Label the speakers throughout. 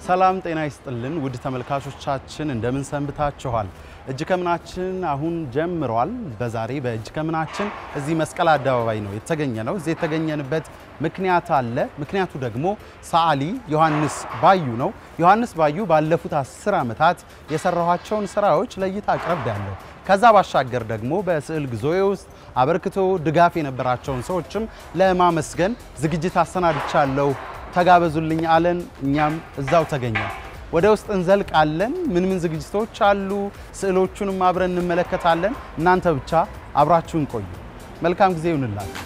Speaker 1: ሰላም ጤና ይስጥልን ውድ ተመልካቾቻችን እንደምን ሰንብታችኋል? እጅ ከምናችን አሁን ጀምሯል። በዛሬ በእጅ ከምናችን እዚህ መስቀል አደባባይ ነው የተገኘ ነው። እዚህ የተገኘንበት ምክንያት አለ። ምክንያቱ ደግሞ ሰዓሊ ዮሐንስ ባዩ ነው። ዮሐንስ ባዩ ባለፉት አስር ዓመታት የሰራኋቸውን ስራዎች ለእይታ አቅርብ ያለው ከዛ ባሻገር ደግሞ በስዕል ጉዞዬ ውስጥ አበርክቶ ድጋፍ የነበራቸውን ሰዎችም ለማመስገን ዝግጅት አሰናድቻለሁ። ተጋበዙልኝ አለን። እኛም እዛው ተገኘ። ወደ ውስጥ እንዘልቃለን። ምን ምን ዝግጅቶች አሉ? ስዕሎቹንም አብረን እንመለከታለን። እናንተ ብቻ አብራችሁን ቆዩ። መልካም ጊዜ ይሁንላችሁ።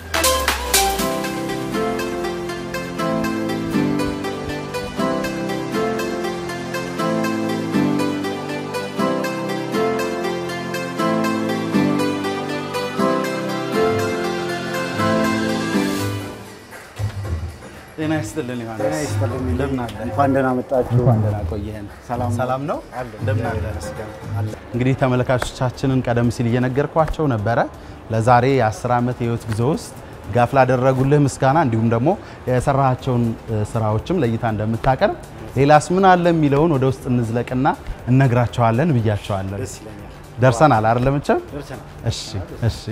Speaker 1: ጤና ይስጥልን ዮሐንስ።
Speaker 2: ጤና ይስጥልኝ።
Speaker 1: እንደምን አለ?
Speaker 2: እንኳን ደህና መጣችሁ።
Speaker 1: እንኳን ደህና ቆየህን።
Speaker 2: ሰላም ነው?
Speaker 1: ሰላም ነው?
Speaker 2: አለ።
Speaker 1: እንደምን አለ?
Speaker 2: ይመስገን። አለ።
Speaker 1: እንግዲህ ተመልካቾቻችንን ቀደም ሲል እየነገርኳቸው ነበረ። ለዛሬ የ10 ዓመት የህይወት ጉዞ ውስጥ ድጋፍ ላደረጉልህ ምስጋና እንዲሁም ደግሞ የሰራቸውን ስራዎችም ለእይታ እንደምታቀርብ ሌላስ ምን አለ የሚለውን ወደ ውስጥ እንዝለቅና እነግራቸዋለን ብያቸዋለን።
Speaker 2: ደስ ይለኛል።
Speaker 1: ደርሰናል አይደለም? መቼም
Speaker 2: ደርሰናል።
Speaker 1: እሺ እሺ።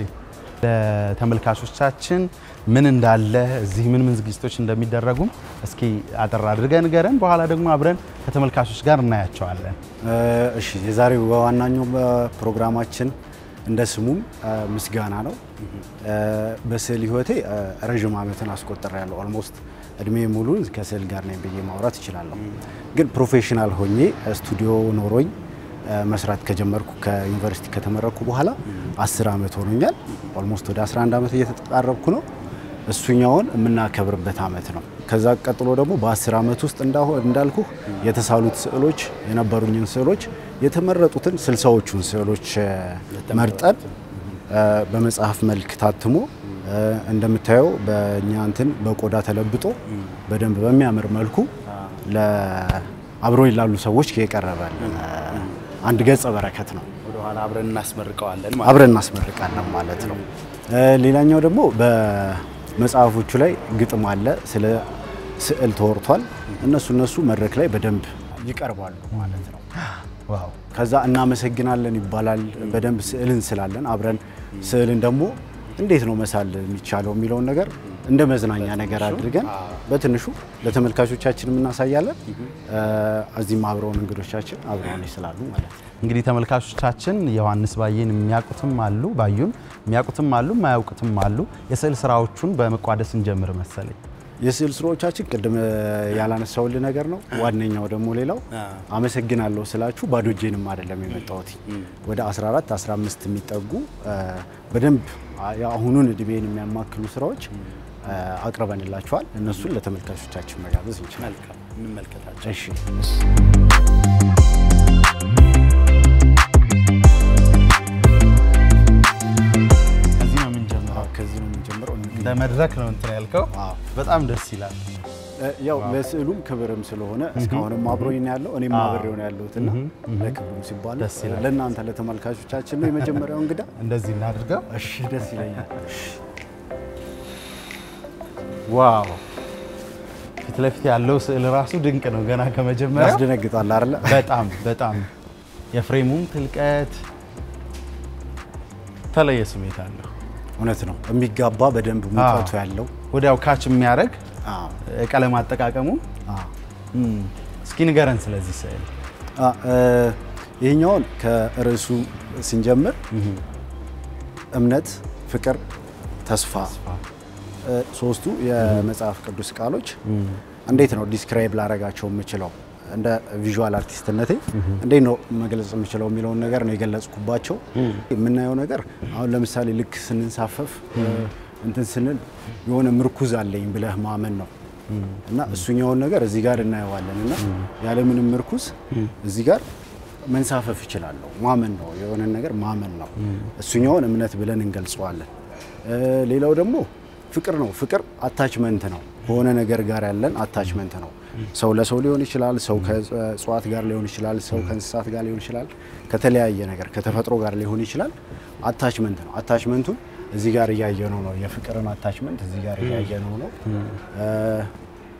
Speaker 1: ለተመልካቾቻችን ምን እንዳለ እዚህ ምን ምን ዝግጅቶች እንደሚደረጉም እስኪ አጠር አድርገን ንገረን። በኋላ ደግሞ አብረን ከተመልካቾች ጋር እናያቸዋለን።
Speaker 2: እ፣ እሺ የዛሬው በዋናኛው ፕሮግራማችን እንደ ስሙም እ፣ ምስጋና ነው። እ፣ በስዕል ህይወቴ እ፣ ረዥም ዓመትን አስቆጥሬያለሁ። ኦልሞስት እድሜ ሙሉን ከስዕል ጋር ነኝ ብዬ ማውራት እችላለሁ። ግን ፕሮፌሽናል ሆኜ ስቱዲዮ ኖሮኝ እ፣ መስራት ከጀመርኩ ከዩኒቨርሲቲ ከተመረኩ በኋላ 10 ዓመት ሆኖኛል። ኦልሞስት ወደ 11 ዓመት እየተቃረብኩ ነው። እሱኛውን የምናከብርበት ዓመት ነው። ከዛ ቀጥሎ ደግሞ በ10 ዓመት ውስጥ እንዳሁ- እንዳልኩህ የተሳሉት ስዕሎች የነበሩኝን ስዕሎች የተመረጡትን ስልሳዎቹን ስዕሎች እ፣ መርጠን እ፣ በመጽሐፍ መልክ ታትሞ እ፣ እንደምታየው በእኛ እንትን በቆዳ ተለብጦ በደንብ በሚያምር መልኩ ለአብሮኝ ላሉ ሰዎች የቀረበ አንድ ገጸ በረከት ነው።
Speaker 1: ወደኋላ አብረን እናስመርቀዋለን
Speaker 2: አብረን እናስመርቃለን ማለት ነው። እ፣ ሌላኛው ደግሞ በመጽሐፎቹ ላይ ግጥም አለ፣ ስለ ስዕል ተወርቷል። እነሱ እነሱ መድረክ ላይ በደንብ ይቀርባሉ ማለት ነው።
Speaker 1: ዋው
Speaker 2: ከዛ እናመሰግናለን ይባላል። በደንብ ስዕልን ስላለን አብረን ስዕልን ደግሞ እንዴት ነው መሳል የሚቻለው የሚለውን ነገር እንደ መዝናኛ ነገር አድርገን በትንሹ ለተመልካቾቻችን እናሳያለን። እ፣ እዚህም አብረውን እንግዶቻችን አብረውን ይስላሉ ማለት ነው።
Speaker 1: እንግዲህ ተመልካቾቻችን ዮሐንስ ባየን የሚያውቁትም አሉ፣ ባዩን የሚያውቁትም አሉ፣ የማያውቁትም አሉ። የስዕል ስራዎቹን በመቋደስ እንጀምር መሰለኝ።
Speaker 2: የስዕል ስራዎቻችን ቅድም ያላነሳውልህ ነገር ነው። ዋነኛው ደግሞ ሌላው አመሰግናለሁ ስላችሁ ባዶ እጄንም አይደለም የመጣሁት። ወደ 14 15 የሚጠጉ እ፣ በደንብ የአሁኑን እድሜን የሚያማክሉ ስራዎች እ፣ አቅርበንላችኋል። እነሱን ለተመልካቾቻችን መጋበዝ እንችላለን።
Speaker 1: እንመልከታቸው።
Speaker 2: እሺ
Speaker 1: ከዚህ ነው የምንጀምረው።
Speaker 2: አዎ፣ ከዚህ ነው የምንጀምረው።
Speaker 1: እንደ መድረክ ነው እንትን ያልከው።
Speaker 2: አዎ።
Speaker 1: በጣም ደስ ይላል።
Speaker 2: እ፣ ያው ለስዕሉም ክብርም ስለሆነ እስካሁንም አብሮኝ ነው ያለው እኔም አብሬው ነው ያለሁትና ለክብሩም ሲባል
Speaker 1: ደስ ይላል።
Speaker 2: ለእናንተ ለተመልካቾቻችን ነው የመጀመሪያው እንግዳ።
Speaker 1: እንደዚህ እናድርገው።
Speaker 2: እሺ ደስ ይለኛል።
Speaker 1: ዋው ፊት ለፊት ያለው ስዕል ራሱ ድንቅ ነው። ገና ከመጀመሪያው
Speaker 2: ያስደነግጣል አይደለ?
Speaker 1: በጣም በጣም የፍሬሙም ትልቀት ተለየ ስሜት አለው።
Speaker 2: እውነት ነው። የሚጋባ በደንብ ሙቀቱ ያለው
Speaker 1: ወዲያው ካች የሚያደርግ
Speaker 2: አዎ፣
Speaker 1: ቀለም አጠቃቀሙ
Speaker 2: አዎ።
Speaker 1: እም፣ እስኪ ንገረን ስለዚህ ስዕል።
Speaker 2: አ፣ እ፣ ይህኛውን ከርዕሱ ስንጀምር እምነት፣ ፍቅር፣ ተስፋ እ፣ ሶስቱ የመጽሐፍ ቅዱስ ቃሎች እንዴት ነው ዲስክራይብ ላረጋቸው የምችለው እንደ ቪዥዋል አርቲስትነቴ እንዴት ነው መግለጽ የምችለው የሚለውን ነገር ነው የገለጽኩባቸው። የምናየው ነገር አሁን ለምሳሌ ልክ ስንንሳፈፍ እ፣ እንትን ስንል የሆነ ምርኩዝ አለኝ ብለህ ማመን ነው እና እሱኛውን ነገር እዚህ ጋር እናየዋለን እና ያለምንም ምርኩዝ እዚህ ጋር መንሳፈፍ ይችላለሁ። ማመን ነው የሆነ ነገር ማመን ነው። እሱኛውን እምነት ብለን እንገልጸዋለን። እ፣ ሌላው ደግሞ ፍቅር ነው። ፍቅር አታችመንት ነው። በሆነ ነገር ጋር ያለን አታችመንት ነው። ሰው ለሰው ሊሆን ይችላል። ሰው ከእጽዋት ጋር ሊሆን ይችላል። ሰው ከእንስሳት ጋር ሊሆን ይችላል። ከተለያየ ነገር ከተፈጥሮ ጋር ሊሆን ይችላል። አታችመንት ነው። አታችመንቱን እዚህ ጋር እያየነው ነው። የፍቅርን አታችመንት እዚህ ጋር እያየነው ነው።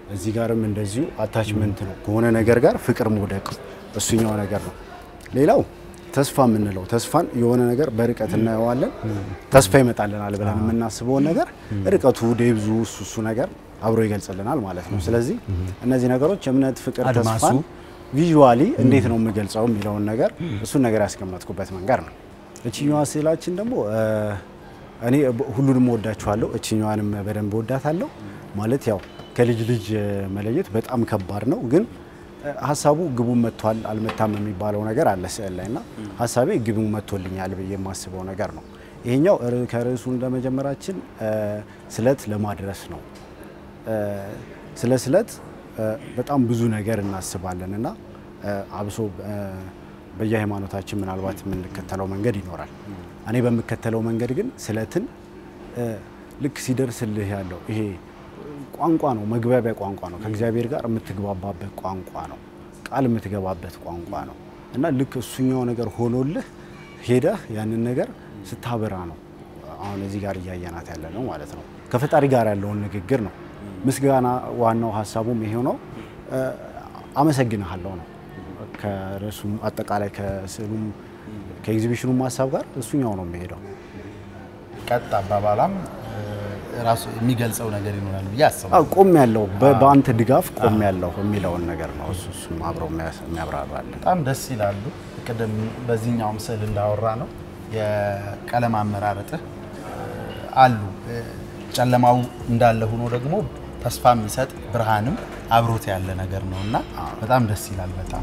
Speaker 2: እዚህ ጋርም እንደዚሁ አታችመንት ነው ከሆነ ነገር ጋር ፍቅር መውደቅ እሱኛው ነገር ነው። ሌላው ተስፋ የምንለው ተስፋን የሆነ ነገር በርቀት እናየዋለን። ተስፋ ይመጣልናል ብለን የምናስበውን ነገር ርቀቱ፣ ዴብዙ እሱ እሱ ነገር አብሮ ይገልጽልናል ማለት ነው። ስለዚህ እነዚህ ነገሮች እምነት፣ ፍቅር፣
Speaker 1: አድማሱ
Speaker 2: ተስፋን ቪዥዋሊ እንዴት ነው የምገልጸው የሚለውን ነገር እሱን ነገር ያስቀመጥኩበት መንገድ ነው። እችኛዋ ስዕላችን ደግሞ እ፣ እኔ ሁሉንም ወዳችኋለሁ፣ እችኛዋንም በደንብ ወዳታለሁ። ማለት ያው ከልጅ ልጅ መለየት በጣም ከባድ ነው፣ ግን እ፣ ሀሳቡ ግቡን መጥቷል አልመታም የሚባለው ነገር አለ ስዕል ላይ እና ሀሳቤ ግቡን መጥቶልኛል ብዬ የማስበው ነገር ነው። ይሄኛው ር- ከርዕሱ እንደመጀመራችን እ፣ ስለት ለማድረስ ነው። እ፣ ስለ ስለት እ፣ በጣም ብዙ ነገር እናስባለን እና እ፣ አብሶ እ፣ በየሃይማኖታችን ምናልባት የምንከተለው መንገድ ይኖራል። እኔ በምከተለው መንገድ ግን ስለትን እ፣ ልክ ሲደርስልህ ያለው ይሄ ቋንቋ ነው፣ መግባቢያ ቋንቋ ነው። ከእግዚአብሔር ጋር የምትግባባበት ቋንቋ ነው፣ ቃል የምትገባበት ቋንቋ ነው እና ልክ እሱኛው ነገር ሆኖልህ ሄደህ ያንን ነገር ስታበራ ነው አሁን እዚህ ጋር እያየናት ያለ ነው ማለት ነው። ከፈጣሪ ጋር ያለውን ንግግር ነው። ምስጋና ዋናው ሀሳቡም ይሄው ነው። እ፣ አመሰግንሃለሁ ነው ከርዕሱም አጠቃላይ ከስዕሉም ከኤግዚቢሽኑም ሀሳብ ጋር እሱኛው ነው የሚሄደው።
Speaker 1: ቀጥ አባባላም እ፣ ራሱ የሚገልጸው ነገር ይኖራል ብዬ
Speaker 2: አዎ
Speaker 1: አስባለሁ።
Speaker 2: ቆም ያለው በአንተ ድጋፍ ቆም ያለው የሚለውን ነገር ነው እሱ እሱም አብሮ የሚያብራራል።
Speaker 1: በጣም ደስ ይላሉ። ቅድም በዚህኛውም ስዕል እንዳወራ ነው የቀለም አመራረጥህ አሉ። እ፣ ጨለማው እንዳለ ሆኖ ደግሞ ተስፋ የሚሰጥ ብርሃንም አብሮት ያለ ነገር ነው እና በጣም ደስ ይላል። በጣም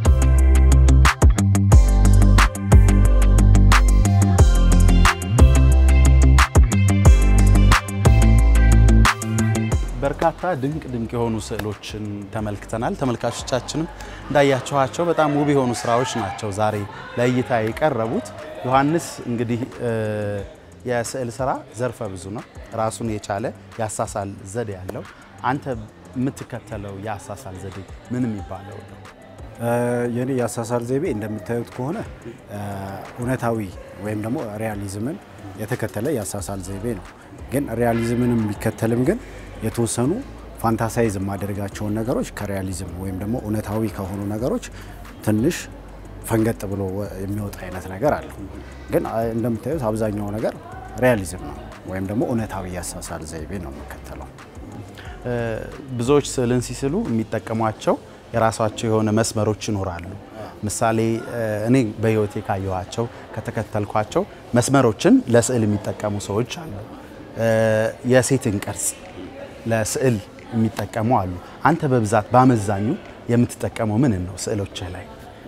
Speaker 1: በርካታ ድንቅ ድንቅ የሆኑ ስዕሎችን ተመልክተናል። ተመልካቾቻችንም እንዳያችኋቸው በጣም ውብ የሆኑ ስራዎች ናቸው ዛሬ ለእይታ የቀረቡት። ዮሐንስ እንግዲህ እ፣ የስዕል ስራ ዘርፈ ብዙ ነው። ራሱን የቻለ የአሳሳል ዘዴ ያለው። አንተ የምትከተለው የአሳሳል ዘዴ ምን የሚባለው ነው?
Speaker 2: የኔ የአሳሳል ዘይቤ እንደምታዩት ከሆነ እ፣ እውነታዊ ወይም ደግሞ ሪያሊዝምን የተከተለ የአሳሳል ዘይቤ ነው። ግን ሪያሊዝምንም ቢከተልም ግን የተወሰኑ ፋንታሳይዝ የማደርጋቸውን ነገሮች ከሪያሊዝም ወይም ደግሞ እውነታዊ ከሆኑ ነገሮች ትንሽ ፈንገጥ ብሎ የሚወጣ አይነት ነገር አለው። ግን አ- እንደምታዩት አብዛኛው ነገር ሪያሊዝም ነው ወይም ደግሞ እውነታዊ የአሳሳል ዘይቤ ነው የምከተለው።
Speaker 1: እ፣ ብዙዎች ስዕልን ሲስሉ የሚጠቀሟቸው የራሳቸው የሆነ መስመሮች ይኖራሉ። ምሳሌ እ፣ እኔ በሕይወቴ ካየኋቸው ከተከተልኳቸው መስመሮችን ለስዕል የሚጠቀሙ ሰዎች አሉ። እ፣ የሴትን ቅርጽ ለስዕል የሚጠቀሙ አሉ። አንተ በብዛት በአመዛኙ የምትጠቀመው ምን ነው ስዕሎችህ ላይ?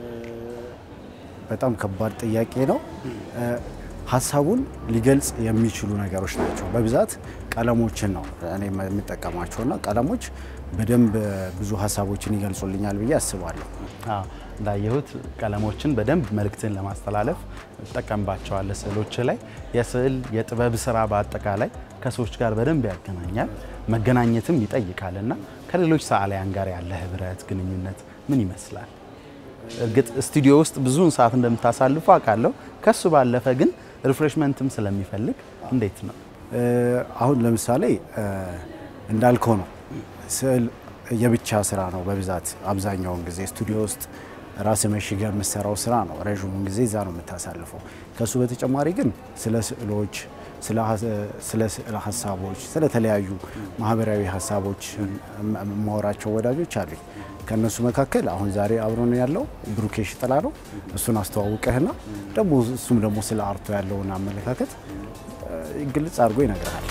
Speaker 2: በጣም ከባድ ጥያቄ ነው። እ፣ ሀሳቡን ሊገልጽ የሚችሉ ነገሮች ናቸው። በብዛት ቀለሞችን ነው እኔ የምጠቀማቸውና ቀለሞች በደንብ ብዙ ሀሳቦችን ይገልጹልኛል ብዬ አስባለሁ።
Speaker 1: አዎ፣ እንዳየሁት ቀለሞችን በደንብ መልእክትን ለማስተላለፍ እጠቀምባቸዋለሁ ስዕሎች ላይ። የስዕል የጥበብ ስራ በአጠቃላይ ከሰዎች ጋር በደንብ ያገናኛል፣ መገናኘትም ይጠይቃል እና ከሌሎች ሰዓሊያን ጋር ያለ ህብረት ግንኙነት ምን ይመስላል? እርግጥ ስቱዲዮ ውስጥ ብዙውን ሰዓት እንደምታሳልፉ አውቃለሁ። ከሱ ባለፈ ግን ሪፍሬሽመንትም ስለሚፈልግ እንዴት ነው?
Speaker 2: እ፣ አሁን ለምሳሌ እ፣ እንዳልከው ነው ስዕል የብቻ ስራ ነው በብዛት አብዛኛውን ጊዜ ስቱዲዮ ውስጥ ራስ መሽገ የምሰራው ስራ ነው። ረዥሙን ጊዜ እዛ ነው የምታሳልፈው። ከሱ በተጨማሪ ግን ስለ ስዕሎች፣ ስለ ሀ- ስለ ስዕል ሀሳቦች፣ ስለተለያዩ ማህበራዊ ሀሳቦች የማወራቸው ወዳጆች አሉኝ። ከእነሱ መካከል አሁን ዛሬ አብሮን ያለው ብሩኬሽ ጥላ ነው። እሱን አስተዋውቀህና ደግሞ እሱም ደግሞ ስለ አርቶ ያለውን አመለካከት እ፣ ግልጽ አድርጎ ይነግርሃል።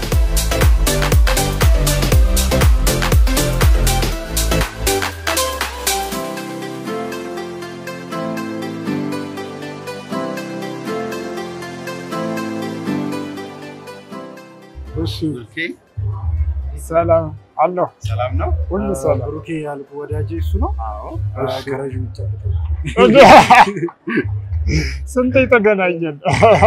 Speaker 3: እሺ ሰላም አለሁ።
Speaker 1: ሰላም ነው?
Speaker 3: ሁሉ ሰላም።
Speaker 2: ብሩኬ ያልኩ ወዳጄ እሱ ነው።
Speaker 3: እሺ።
Speaker 2: ከረዥም ይጨብጣል።
Speaker 3: ስንት የተገናኘን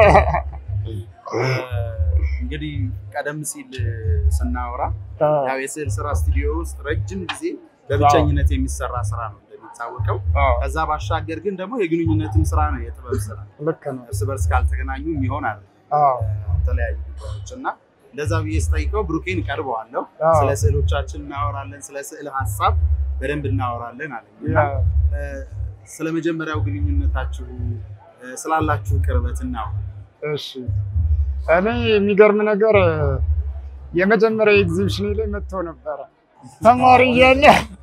Speaker 1: እንግዲህ ቀደም ሲል ስናወራ ያው የስዕል ስራ ስቱዲዮ ውስጥ ረጅም ጊዜ በብቸኝነት የሚሰራ ስራ ነው እንደሚታወቀው። ከዛ ባሻገር ግን ደግሞ የግንኙነትም ስራ ነው፣ የጥበብ ስራ
Speaker 3: ልክ ነው።
Speaker 1: እርስ በርስ ካልተገናኙ የሚሆን አለ
Speaker 3: አዎ፣
Speaker 1: የተለያዩ ጉዳዮች እና እንደዛ ብዬ ስጠይቀው ብሩኬን ቀርበዋለሁ።
Speaker 3: አዎ።
Speaker 1: ስለ ስዕሎቻችን እናወራለን፣ ስለ ስዕል ሀሳብ በደንብ እናወራለን አለኝ እና
Speaker 3: ያ-
Speaker 1: እ፣ ስለ መጀመሪያው ግንኙነታችሁ እ፣ ስላላችሁ ቅርበት እናወራ።
Speaker 3: እሺ እኔ የሚገርም ነገር የመጀመሪያ ኤግዚቢሽን ላይ መጥቶ ነበረ ተማሪ እያለ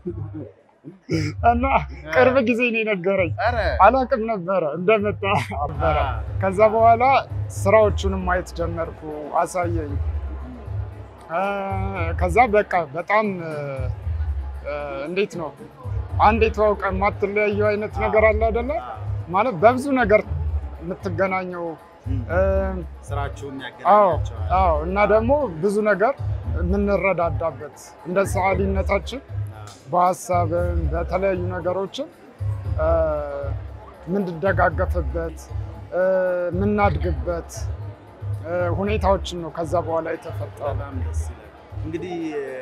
Speaker 3: እና ቅርብ ጊዜ ነው የነገረኝ።
Speaker 1: ኧረ
Speaker 3: አላቅም ነበረ እንደመጣ ነበረ። ከዛ በኋላ ስራዎቹንም ማየት ጀመርኩ፣ አሳየኝ። እ፣ ከዛ በቃ በጣም እ፣ እ፣ እንዴት ነው አንድ የተዋውቀ የማትለያየው አይነት ነገር አለ አይደለ? ማለት በብዙ ነገር የምትገናኘው እ፣
Speaker 1: ስራችሁን
Speaker 3: አዎ
Speaker 1: ያገናኛቸዋል።
Speaker 3: አዎ እና ደግሞ ብዙ ነገር የምንረዳዳበት እንደ ሰዓሊነታችን በሀሳብም በተለያዩ ነገሮችን እ፣ የምንደጋገፍበት እ፣ የምናድግበት እ፣ ሁኔታዎችን ነው ከዛ በኋላ የተፈጠረ።
Speaker 1: በጣም ደስ ይላል። እንግዲህ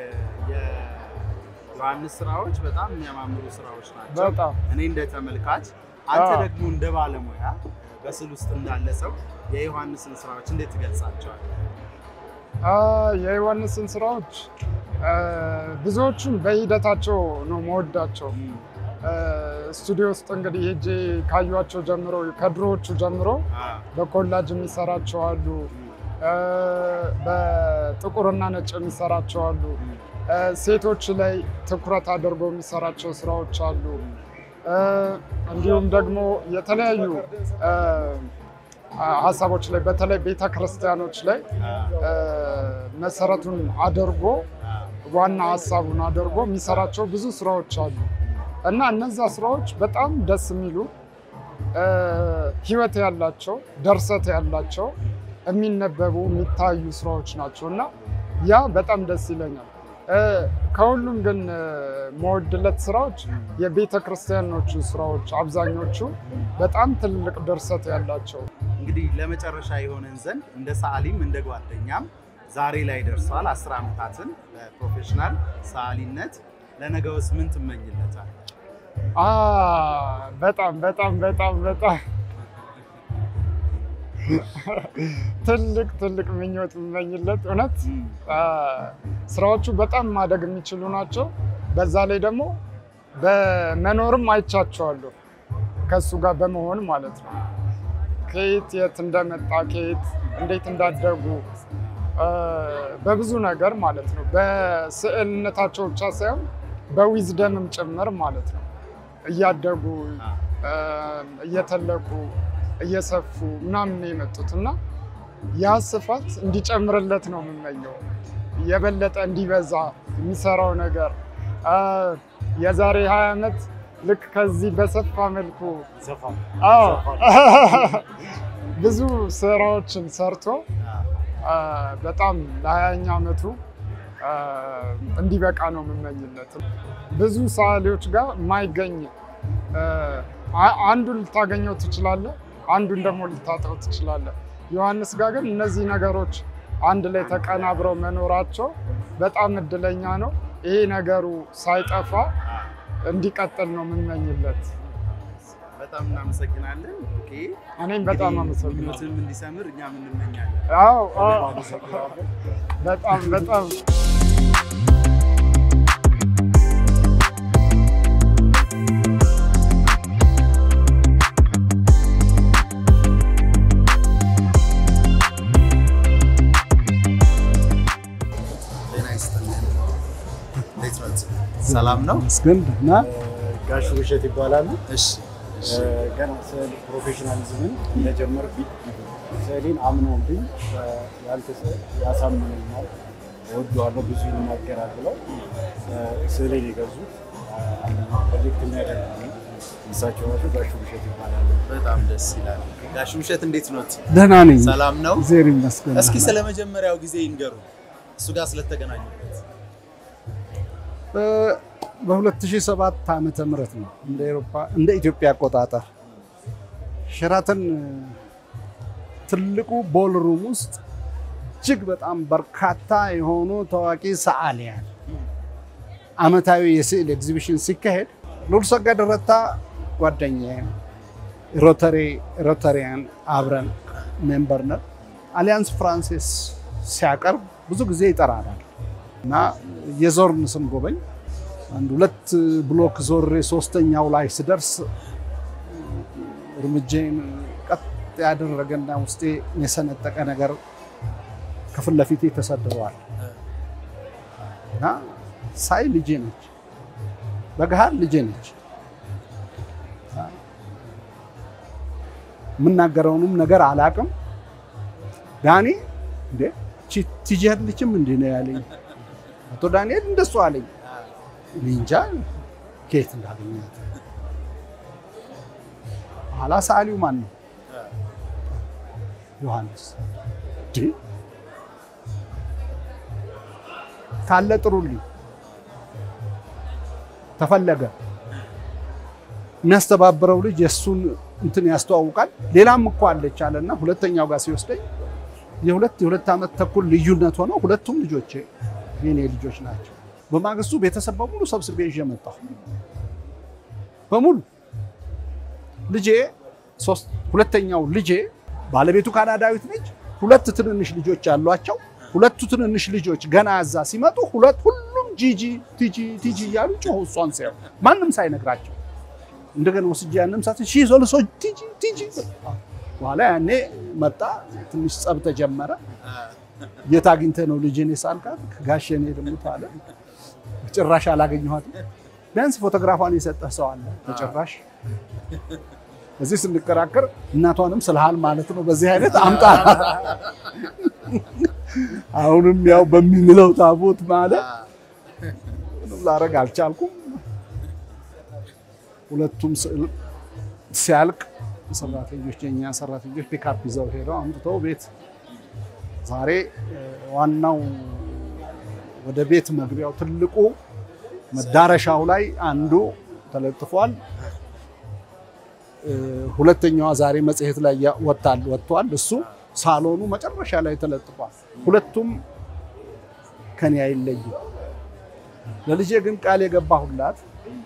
Speaker 1: የዮሐንስ ስራዎች በጣም የሚያማምሩ ስራዎች ናቸው።
Speaker 3: በጣም
Speaker 1: እኔ እንደ ተመልካች፣ አንተ
Speaker 3: አዎ።
Speaker 1: ደግሞ እንደ ባለሙያ በስዕል ውስጥ እንዳለ ሰው የዮሐንስን ስራዎች እንዴት ትገልጻቸዋለህ?
Speaker 3: አ፣ የዮሐንስን ስራዎች እ፣ ብዙዎቹን በሂደታቸው ነው መወዳቸው። እ፣ ስቱዲዮ ውስጥ እንግዲህ ሄጄ ካዩቸው ጀምሮ ከድሮዎቹ ጀምሮ በኮላጅ የሚሰራቸው አሉ፣ እ፣ በጥቁርና ነጭ የሚሰራቸው አሉ፣ እ፣ ሴቶች ላይ ትኩረት አድርጎ የሚሰራቸው ስራዎች አሉ። እ፣ እንዲሁም ደግሞ የተለያዩ እ፣ ሀሳቦች ላይ በተለይ ቤተ ክርስቲያኖች ላይ እ፣ መሰረቱን አድርጎ ዋና ሀሳቡን አድርጎ የሚሰራቸው ብዙ ስራዎች አሉ እና እነዛ ስራዎች በጣም ደስ የሚሉ እ፣ ህይወት ያላቸው ደርሰት ያላቸው የሚነበቡ የሚታዩ ስራዎች ናቸው እና ያ በጣም ደስ ይለኛል። እ፣ ከሁሉም ግን እ፣ መወድለት ስራዎች የቤተ ክርስቲያኖቹ ስራዎች አብዛኞቹ በጣም ትልቅ ድርሰት ያላቸው
Speaker 1: እንግዲህ ለመጨረሻ የሆነን ዘንድ እንደ ሰዓሊም እንደ ጓደኛም ዛሬ ላይ ደርሷል። አስር ዓመታትን በፕሮፌሽናል ሰዓሊነት ለነገውስ ምን ትመኝለታል?
Speaker 3: አ በጣም በጣም በጣም በጣም ትልቅ ትልቅ ምኞት የምመኝለት እውነት አ፣ ስራዎቹ በጣም ማደግ የሚችሉ ናቸው። በዛ ላይ ደግሞ በመኖርም አይቻቸዋለሁ ከእሱ ጋር በመሆን ማለት ነው። ከየት የት እንደመጣ ከየት እንዴት እንዳደጉ አ፣ በብዙ ነገር ማለት ነው። በስዕልነታቸው ብቻ ሳይሆን በዊዝደምም ጭምር ማለት ነው እያደጉ አ፣ እየተለቁ እየሰፉ ምናምን ነው የመጡት እና ያ ስፋት እንዲጨምርለት ነው የምመኘው። የበለጠ እንዲበዛ የሚሰራው ነገር አ፣ የዛሬ 20 ዓመት ልክ ከዚህ በሰፋ መልኩ አዎ ብዙ ስራዎችን ሰርቶ አ፣ በጣም ለሀያኛ ዓመቱ አ፣ እንዲበቃ ነው የምመኝለት። ብዙ ሰዓሊዎች ጋር የማይገኝ አ፣ አ- አንዱን ልታገኘው ትችላለህ፣ አንዱን ደግሞ ልታጠው ትችላለህ። ዮሐንስ ጋር ግን እነዚህ ነገሮች አንድ ላይ ተቀናብረው መኖራቸው በጣም እድለኛ ነው። ይሄ ነገሩ ሳይጠፋ እንዲቀጥል ነው የምመኝለት።
Speaker 1: በጣም እናመሰግናለን። ኦኬ
Speaker 3: እኔም በጣም አመሰግናለሁ።
Speaker 1: ምኞትም እንዲሰምር እኛም እንመኛለን።
Speaker 3: አዎ አዎ፣ በጣም በጣም
Speaker 1: ጤና ይስጥልን። እንዴት ነት? ሰላም ነው?
Speaker 2: መስገን እና ጋሹ ውሸት ይባላሉ።
Speaker 1: እሺ
Speaker 2: ገና ስዕል ፕሮፌሽናሊዝምን እንደጀመርኩኝ ስዕሌን አምኖብኝ ያንተ ስዕል ያሳምነኛል፣ እወደዋለሁ፣ ብዙ ይናገራል ብለው ስዕሌን የገዙት ኮሌክት የሚያደርጉ እሳቸው ራሱ ጋሹ ውሸት ይባላሉ።
Speaker 1: በጣም ደስ ይላል። ጋሽ ውሸት እንዴት ኖት?
Speaker 4: ደህና ነኝ።
Speaker 1: ሰላም ነው?
Speaker 4: እግዚአብሔር ይመስገን።
Speaker 1: እስኪ ስለ መጀመሪያው ጊዜ ይንገሩ፣ እሱ ጋር ስለተገናኙበት።
Speaker 4: በ2007 ዓመተ ምህረት ነው እንደ ኤሮፓ እንደ ኢትዮጵያ አቆጣጠር ሸራተን ትልቁ ቦልሩም ውስጥ እጅግ በጣም በርካታ የሆኑ ታዋቂ ሰዓሊያን ዓመታዊ የስዕል ኤግዚቢሽን ሲካሄድ ልዑል ሰገድ ረታ ጓደኛዬ ሮተሪ ሮተሪያን አብረን ሜምበር ነን። አሊያንስ ፍራንሲስ ሲያቀርብ ብዙ ጊዜ ይጠራናል እና የዞርን ስንጎበኝ አንድ ሁለት ብሎክ ዞሬ ሶስተኛው ላይ ስደርስ እርምጃዬን ቀጥ ያደረገና ውስጤ የሰነጠቀ ነገር ከፊት ለፊቴ ተሰድረዋል እና ሳይ ልጄ ነች፣ በገሃድ ልጄ ነች። የምናገረውንም ነገር አላቅም። ዳኒ እንዴ ቲጂ አይደለችም እንዴ ነው ያለኝ። አቶ ዳንኤል እንደሱ አለኝ። እኔ እንጃ ከየት እንዳገኛት። ኋላ ሰዓሊው ማን ነው? ዮሐንስ እንዴ ካለ ጥሩልኝ። ተፈለገ የሚያስተባብረው ልጅ የእሱን እንትን ያስተዋውቃል። ሌላም እኮ አለች አለና ሁለተኛው ጋር ሲወስደኝ የሁለት የሁለት ዓመት ተኩል ልዩነት ሆነው ሁለቱም ልጆቼ የኔ ልጆች ናቸው። በማግስቱ ቤተሰብ በሙሉ ሰብስቤ ይዤ መጣሁ። በሙሉ ልጄ ሶስት ሁለተኛው ልጄ ባለቤቱ ካናዳዊት ነች። ሁለት ትንንሽ ልጆች አሏቸው። ሁለቱ ትንንሽ ልጆች ገና እዛ ሲመጡ ሁለት ሁሉም ጂጂ ቲጂ ቲጂ እያሉ ጮሁ። እሷን ሲያዩ ማንም ሳይነግራቸው እንደገና ወስጄ ያንም ሳት ሺ ሶልሶ ቲጂ ቲጂ በኋላ ያኔ መጣ። ትንሽ ጸብ ተጀመረ። የት አግኝተህ ነው ልጄን የሳልካት? ጋሼ እኔ ልሙት አለ። ጭራሽ አላገኘኋትም። ቢያንስ ፎቶግራፏን የሰጠህ ሰው አለ? በጭራሽ እዚህ ስንከራከር እናቷንም ስልሃል ማለት ነው። በዚህ አይነት አምጣ አሁንም ያው በሚምለው ታቦት ማለት ላረግ አልቻልኩም። ሁለቱም ስዕል ሲያልቅ ሰራተኞች የኛ ሰራተኞች ፒካፕ ይዘው ሄደው አምጥተው ቤት ዛሬ ዋናው ወደ ቤት መግቢያው ትልቁ መዳረሻው ላይ አንዱ ተለጥፏል። ሁለተኛዋ ዛሬ መጽሔት ላይ ወጥቷል ወጥቷል። እሱ ሳሎኑ መጨረሻ ላይ ተለጥፏል። ሁለቱም ከኔ አይለይም። ለልጄ ግን ቃል የገባሁላት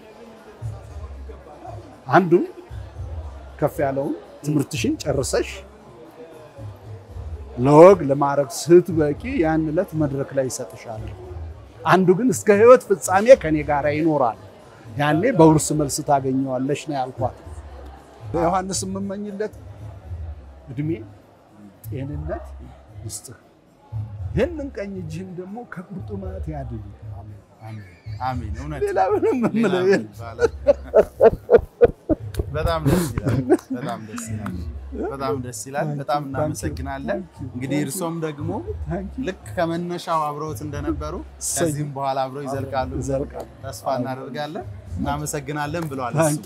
Speaker 4: አንዱ ከፍ ያለውን ትምህርትሽን ጨርሰሽ ለወግ ለማዕረግ ስትበቂ ያን ዕለት መድረክ ላይ ይሰጥሻል። አንዱ ግን እስከ ሕይወት ፍጻሜ ከኔ ጋር ይኖራል። ያኔ በውርስ መልስ ታገኘዋለሽ ነው ያልኳት። በዮሐንስ የምመኝለት እድሜ፣ ጤንነት ይስጥህ። ይህንን ቀኝ እጅህን ደግሞ ከቁርጥማት ያድን።
Speaker 1: አሜን። እውነት
Speaker 4: ሌላ ምንም የምለው የለም።
Speaker 1: በጣም ደስ ይላል። በጣም ደስ ይላል። በጣም ደስ ይላል። በጣም እናመሰግናለን። እንግዲህ እርሶም ደግሞ ልክ ከመነሻው አብረውት እንደነበሩ ከዚህም በኋላ አብረው ይዘልቃሉ
Speaker 4: ይዘልቃሉ።
Speaker 1: ተስፋ እናደርጋለን። እናመሰግናለን ብለዋል እሱ።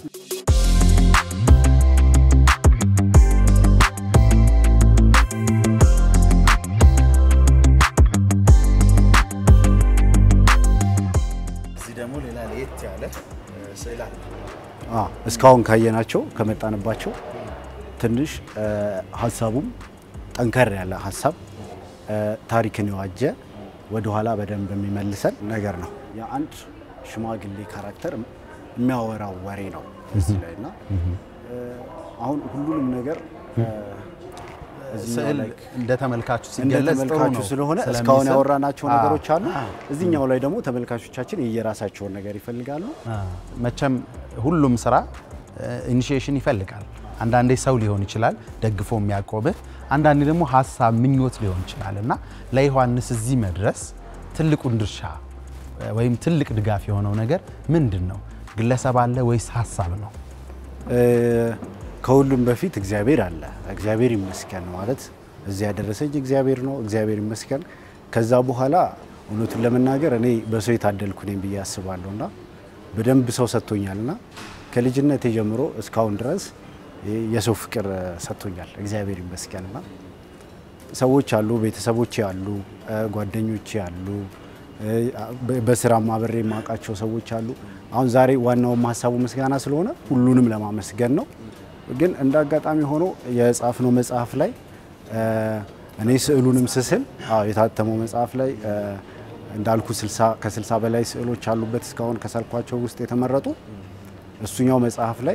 Speaker 1: እዚህ ደግሞ ሌላ ለየት ያለ ስዕል አለ።
Speaker 2: አ እስካሁን ካየናቸው ከመጣንባቸው ትንሽ ሀሳቡም ጠንከር ያለ ሀሳብ ታሪክን የዋጀ ወደኋላ በደንብ የሚመልሰን ነገር ነው። የአንድ ሽማግሌ ካራክተር የሚያወራው ወሬ ነው እዚህ ላይ እና አሁን ሁሉንም ነገር እዚህኛው
Speaker 1: ስዕል
Speaker 2: ላይ
Speaker 1: እንደ ተመልካቹ
Speaker 2: እንደ
Speaker 1: ሲገለጽ ጥሩ
Speaker 2: ተመልካቹ
Speaker 1: ነው
Speaker 2: ስለሆነ
Speaker 1: ስለሚስብ።
Speaker 2: እስካሁን ያወራናቸው
Speaker 1: አዎ።
Speaker 2: ነገሮች አሉ።
Speaker 1: አዎ።
Speaker 2: እዚህኛው ላይ ደግሞ ተመልካቾቻችን የየራሳቸውን ነገር ይፈልጋሉ።
Speaker 1: መቼም ሁሉም ስራ ኢኒሺዬሽን ይፈልጋል። አንዳንዴ ሰው ሊሆን ይችላል ደግፎ የሚያቆምህ፣ አንዳንዴ ደግሞ ሀሳብ ምኞት ሊሆን ይችላል እና ለዮሐንስ እዚህ መድረስ ትልቁን ድርሻ ወይም ትልቅ ድጋፍ የሆነው ነገር ምንድን ነው? ግለሰብ አለ ወይስ ሀሳብ ነው?
Speaker 2: እ፣ ከሁሉም በፊት እግዚአብሔር አለ። እግዚአብሔር ይመስገን ማለት እዚህ ያደረሰኝ እግዚአብሔር ነው። እግዚአብሔር ይመስገን። ከዛ በኋላ እውነቱን ለመናገር እኔ በሰው የታደልኩ ነኝ ብዬ አስባለሁ እና በደንብ ሰው ሰጥቶኛል እና ከልጅነት ጀምሮ እስካሁን ድረስ የሰው ፍቅር ሰጥቶኛል እግዚአብሔር ይመስገን እና ሰዎች አሉ፣ ቤተሰቦቼ አሉ፣ እ፣ ጓደኞቼ አሉ፣ እ፣ በስራም አብሬ የማውቃቸው ሰዎች አሉ። አሁን ዛሬ ዋናውም ሀሳቡ ምስጋና ስለሆነ ሁሉንም ለማመስገን ነው። ግን እንደ አጋጣሚ ሆኖ የጻፍነው መጽሐፍ ላይ እ፣ እኔ ስዕሉንም ስስል አዎ፣ የታተመው መጽሐፍ ላይ እ፣ እንዳልኩ 60 ከ60 በላይ ስዕሎች አሉበት እስካሁን ከሳልኳቸው ውስጥ የተመረጡ እሱኛው መጽሐፍ ላይ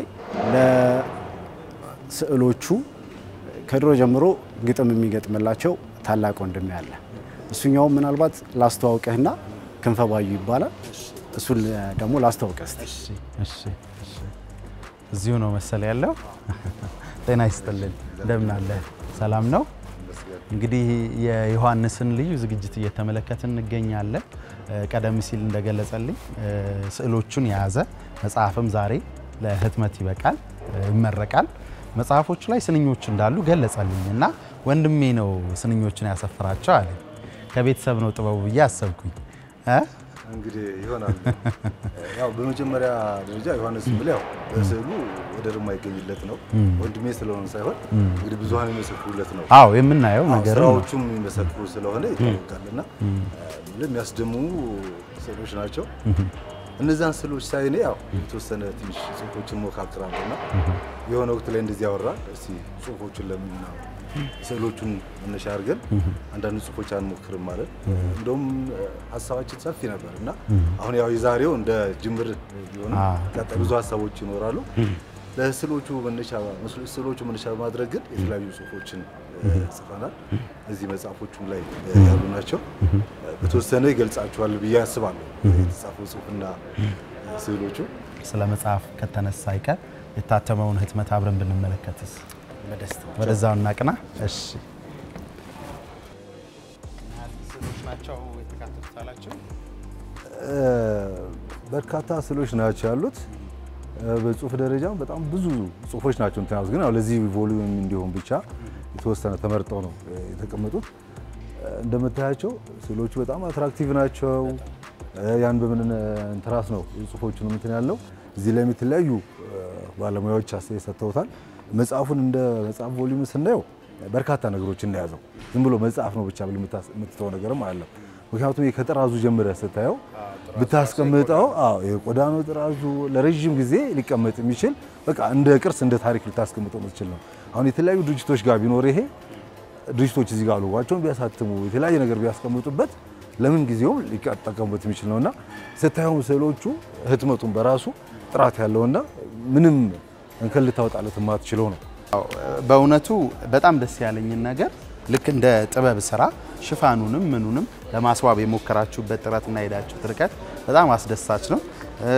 Speaker 2: ለስዕሎቹ ከድሮ ጀምሮ ግጥም የሚገጥምላቸው ታላቅ ወንድሜ አለ እሱኛውም ምናልባት ላስተዋውቅህና ክንፈ ባዩ ይባላል። እሱን ደግሞ ላስተዋውቅህ እስቲ።
Speaker 1: እሺ እሺ እሺ። እዚሁ ነው መሰል ያለው። ጤና ይስጥልን፣ እንደምን አለ? ሰላም ነው። እንግዲህ የዮሐንስን ልዩ ዝግጅት እየተመለከትን እንገኛለን። እ፣ ቀደም ሲል እንደገለጸልኝ እ፣ ስዕሎቹን የያዘ መጽሐፍም ዛሬ ለህትመት ይበቃል፣ እ፣ ይመረቃል። መጽሐፎቹ ላይ ስንኞች እንዳሉ ገለጸልኝ እና ወንድሜ ነው ስንኞችን ያሰፍራቸው አለ። ከቤተሰብ ነው ጥበቡ ብዬ አሰብኩኝ እ?
Speaker 5: እንግዲህ ይሆናል። ያው በመጀመሪያ ደረጃ ዮሐንስ ብል ያው በስዕሉ ወደር የማይገኝለት ነው። ወንድሜ ስለሆነ ሳይሆን እንግዲህ ብዙሀን የሚመሰክሩለት ነው።
Speaker 1: አዎ የምናየው
Speaker 5: አዎ፣
Speaker 1: ነገር ነው።
Speaker 5: ስራዎቹም የሚመሰክሩ ስለሆነ ይታወቃል እና የሚያስደምሙ ስዕሎች ናቸው። እነዛን ስዕሎች ሳይ እኔ ያው የተወሰነ ትንሽ ጽሁፎችን ሞካክራለሁ እና የሆነ ወቅት ላይ እንደዚህ ያወራል። እስቲ ጽሁፎቹን ለምን ነው ስዕሎቹን መነሻ አድርገን አንዳንድ ጽሁፎች አንሞክርም ማለት እንደውም ሀሳባችን ሰፊ ነበር እና አሁን ያው የዛሬው እንደ ጅምር ቢሆንም
Speaker 1: አዎ።
Speaker 5: ቀጣይ ብዙ ሀሳቦች ይኖራሉ። ለስዕሎቹ መነሻ ስዕሎቹ መነሻ በማድረግ ግን የተለያዩ ጽሁፎችን እ፣ ጽፈናል። እዚህ መጽሐፎቹም ላይ እ፣ ያሉ ናቸው። በተወሰነ ይገልጻቸዋል ብዬ አስባለሁ የተጻፈው ጽሁፍና እ፣ ስዕሎቹ
Speaker 1: ስለ መጽሐፍ ከተነሳ አይቀር የታተመውን ህትመት አብረን ብንመለከትስ?
Speaker 2: በደስታ
Speaker 1: ወደዛው እናቅና። እሺ ስዕሎች ናቸው የተካተቱት አላቸው።
Speaker 5: እ፣ በርካታ ስዕሎች ናቸው ያሉት። እ፣ በጽሁፍ ደረጃ በጣም ብዙ ጽሁፎች ናቸው እንትን ያሉት፣ ግን ያው ለዚህ ቮሊዩም እንዲሆን ብቻ የተወሰነ ተመርጠው ነው እ፣ የተቀመጡት። እ፣ እንደምታያቸው ስዕሎቹ በጣም አትራክቲቭ ናቸው። እ፣ ያን በምን እንትራስ ነው ጽሁፎቹን እንትን ያለው እዚህ ላይ የተለያዩ እ፣ ባለሙያዎች አስተያየት ሰጥተውታል። መጽሐፉን እንደ መጽሐፍ ቮሊዩም ስናየው በርካታ ነገሮችን እንደያዘው ዝም ብሎ መጽሐፍ ነው ብቻ ብለህ የምታስ- የምትተው ነገርም አይደለም። ምክንያቱም ይሄ ከጥራዙ ጀምረህ ስታየው ብታስቀምጠው አዎ የቆዳ ነው ጥራዙ ለረዥም ጊዜ ሊቀመጥ የሚችል በቃ እንደ ቅርስ እንደ ታሪክ ልታስቀምጠው የምትችል ነው። አሁን የተለያዩ ድርጅቶች ጋር ቢኖር ይሄ ድርጅቶች እዚህ ጋር ሎጓቸውን ቢያሳትሙ የተለያየ ነገር ቢያስቀምጡበት ለምን ጊዜውም ሊጠቀሙበት የሚችል ነውና ስታየው ስዕሎቹ ህትመቱን በራሱ ጥራት ያለውና ምንም እንከን ልታወጣለት የማትችለው ነው።
Speaker 1: በእውነቱ በጣም ደስ ያለኝን ነገር ልክ እንደ ጥበብ ስራ ሽፋኑንም ምኑንም ለማስዋብ የሞከራችሁበት ጥረትና የሄዳችሁት ርቀት በጣም አስደሳች ነው። እ፣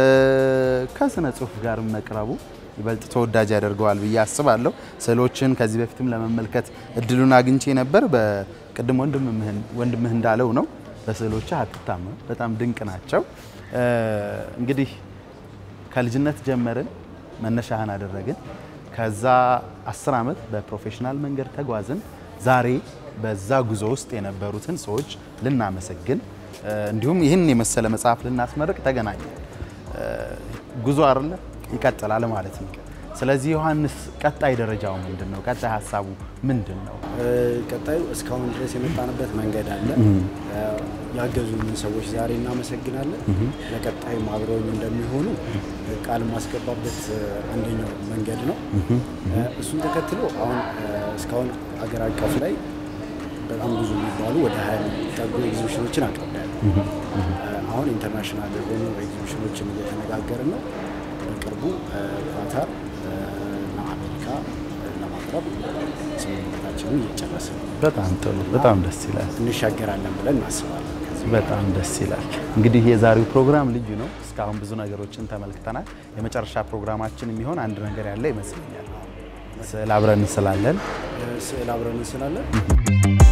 Speaker 1: ከስነ ጽሁፍ ጋርም መቅረቡ ይበልጥ ተወዳጅ ያደርገዋል ብዬ አስባለሁ። ስዕሎችን ከዚህ በፊትም ለመመልከት እድሉን አግኝቼ ነበር። በቅድም ወንድምህ ወንድምህ እንዳለው ነው በስዕሎች አትታመም፣ በጣም ድንቅ ናቸው። እ፣ እንግዲህ ከልጅነት ጀመርን፣ መነሻህን አደረግን። ከዛ አስር ዓመት በፕሮፌሽናል መንገድ ተጓዝን። ዛሬ በዛ ጉዞ ውስጥ የነበሩትን ሰዎች ልናመሰግን እ፣ እንዲሁም ይህን የመሰለ መጽሐፍ ልናስመርቅ ተገናኘን። እ፣ ጉዞ አይደለ ይቀጥላል ማለት ነው። ስለዚህ ዮሐንስ ቀጣይ ደረጃው ምንድን ነው? ቀጣይ ሀሳቡ ምንድን ነው?
Speaker 2: እ፣ ቀጣዩ እስካሁን ድረስ የመጣንበት መንገድ አለ። እ፣ ያገዙንን ሰዎች ዛሬ እናመሰግናለን። ለቀጣይም አብረውኝ እንደሚሆኑ ቃል ማስገባበት እ፣ አንደኛው መንገድ ነው። እ፣ እሱን ተከትሎ አሁን እ፣ እስካሁን አገር አቀፍ ላይ በጣም ብዙ የሚባሉ ወደ ሀያ የሚጠጉ ኤግዚቢሽኖችን አቅርቤያለሁ። እ፣ አሁን ኢንተርናሽናል የሆኑ ኤግዚቢሽኖችን እየተነጋገርን ነው። በቅርቡ እ፣ ኳታር እ፣ እና አሜሪካ እ፣ ለማቅረብ ስምምነታችንን እየጨረስን ነው።
Speaker 1: በጣም ጥሩ፣ በጣም ደስ ይላል።
Speaker 2: እንሻገራለን ብለን እናስባለን። ከዚህ
Speaker 1: በጣም ደስ ይላል። እንግዲህ የዛሬው ፕሮግራም ልዩ ነው። እስካሁን ብዙ ነገሮችን ተመልክተናል። የመጨረሻ ፕሮግራማችን የሚሆን አንድ ነገር ያለ ይመስለኛል። ስዕል አብረን እንስላለን።
Speaker 2: እ፣ ስዕል አብረን እንስላለን።